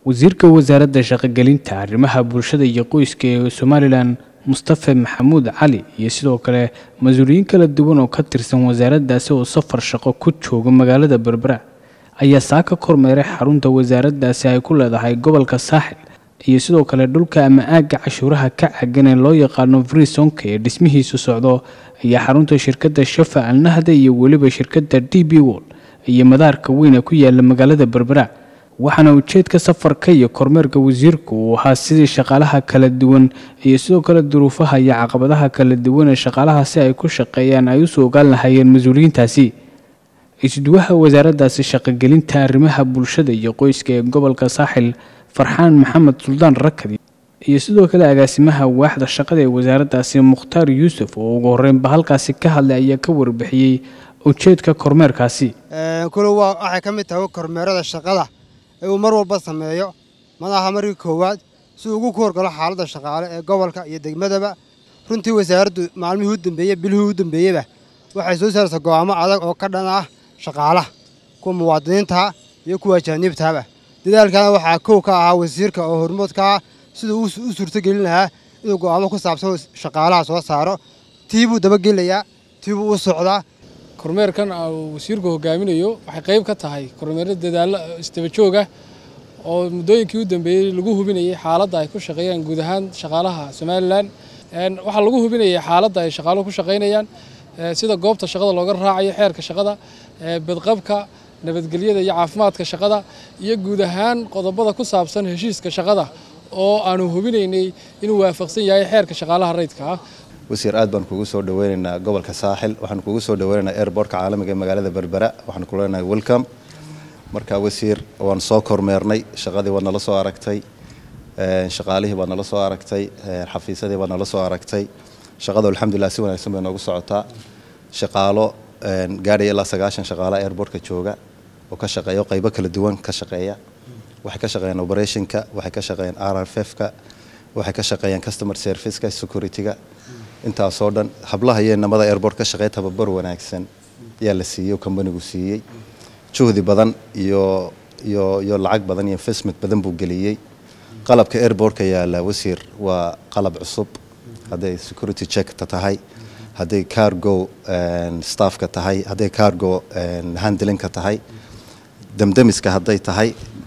wasiirka wasaaradda shaqogelinta arrimaha bulshada iyo qoyska ee somalilan mustafe maxamuud cali iyo sidoo kale mas-uuliyiin kala duwan oo ka tirsan wasaaraddaasi oo safar shaqo ku jooga magaalada berbera ayaa saaka kormeeray xarunta wasaaraddaasi ay ku leedahay gobolka saaxil iyo sidoo kale dhulka ama aagga cashuuraha ka cagan ee loo yaqaano frisonka ee dhismihiisu socdo ayaa xarunta shirkadda shafa alnahda iyo weliba shirkadda d b wol iyo madaarka weyn ee ku yaala magaalada berbera waxaana ujeedka safarka iyo kormeerka wasiirku uu ahaa sidii shaqaalaha kala duwan iyo sidoo kale duruufaha iyo caqabadaha kala duwan ee shaqaalaha si ay ku shaqeeyaan ay usoo ogaan lahaayeen mas-uuliyiintaasi isduwaha wasaaraddaasi shaqogelinta arrimaha bulshada iyo qoyska ee gobolka saaxil farxaan maxamed suldaan rakadi iyo sidoo kale agaasimaha waaxda shaqada ee wasaaraddaasi mukhtaar yuusuf oo ugu horreynba halkaasi ka hadlay ayaa ka warbixiyey ujeedka kormeerkaasi kule waxay ka mid tahay kormeerada shaqada ee uu mar walba sameeyo madaxa markii koowaad si ugu ku horgalo xaaladda shaqaale ee gobolka iyo degmadaba runtii wasaaraddu maalmihii u dambeeyey bilihii u dambeeyeyba waxay soo saaraysaa go'aamo adag oo ka dhan ah shaqaalaha kuwa muwaadiniintaha iyo kuwa ajaaniibtahaba dadaalkana waxaa kow ka ahaa wasiirka oo hormoodka ah siduu u suurtogelin lahaa inuu go'aamo ku saabsan shaqaalaha soo saaro tii buu dabagelayaa tii buu u socdaa kormeerkan uu wasiirku hogaaminayo waxay qayb ka tahay kormeero dadaallo isdaba joog ah oo muddooyinkii u dambeeyey lagu hubinayay xaaladda ay ku shaqeeyaan guud ahaan shaqaalaha somalilan waxaa lagu hubinayay xaaladda ay shaqaaluhu ku shaqaynayaan sida goobta shaqada looga raacayo xeerka shaqada badqabka nabadgelyada iyo caafimaadka shaqada iyo guud ahaan qodobada ku saabsan heshiiska shaqada oo aanu hubinaynay inuu waafaqsan yahay xeerka shaqaalaha rayidka ah wasiir aad baan kugu soo dhaweynaynaa gobolka saaxil waxaan kugu soo dhaweynaynaa airbortka caalamiga ee magaalada berbera waxaan ku leenahay welcome marka wasiir waan soo kormeernay shaqadii waad nala soo aragtay shaqaalihii baad nala soo aragtay xafiisyadii baad nala soo aragtay shaqadu alxamdulilah si wanaagsan bay noogu socotaa shaqaalo gaadhaya ilaa sagaashan shaqaalo airbortka jooga oo ka shaqeeya qaybo kala duwan ka shaqeeya waxay ka shaqeeyaan operationka waxay ka shaqeeyaan r r f ka waxay ka shaqeeyaan customer serviceka securityga intaasoo dhan hablaha iyo inamada airport ka shaqeeya tababar wanaagsan ayaa la siiyey oo kambanigu siiyey juhdi badan iyo iyo iyo lacag badan iyo investment badan buu geliyey qalabka airportka yaala wasiir waa qalab cusub hadday security checkta tahay hadday cargo staffka tahay hadday cargo handlinka tahay damdamiska hadday tahay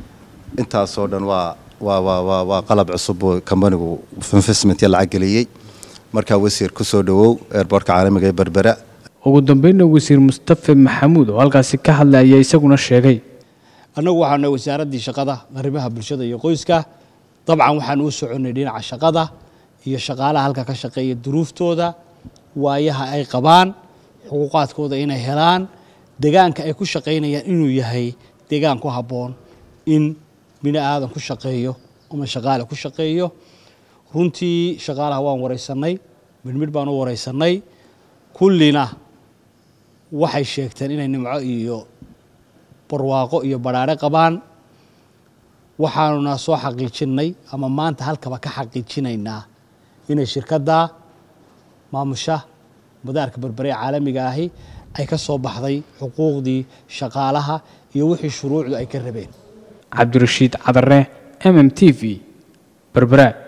intaasoo dhan waa waa waa waa waa qalab cusub oo kambanigu investment iyo lacag geliyey markaa wasiir ku soo dhowow airbortka caalamiga ee berbera ugu dambeynna wasiir mustafe maxamuud oo halkaasi ka hadlay ayaa isaguna sheegay annagu waxaana wasaaraddii shaqada arrimaha bulshada iyo qoyska dabcan waxaan u soconnay dhinaca shaqada iyo shaqaalaha halka ka shaqeeya duruuftooda waayaha ay qabaan xuquuqaadkooda inay helaan deegaanka ay ku shaqaynayaan inuu yahay deegaan ku habboon in bini aadan ku shaqeeyo ama shaqaale ku shaqeeyo runtii shaqaalaha waan waraysanay midhmidh baan u waraysanay kullina waxay sheegteen inay nimco iyo barwaaqo iyo badhaare qabaan waxaanuna soo xaqiijinnay ama maanta halkaba ka xaqiijinaynaa inay shirkadda maamusha madaarka berbere ee caalamiga ahi ay ka soo baxday xuquuqdii shaqaalaha iyo wixii shuruucdu ay ka rabeen cabdirashiid cadare m m t v berbera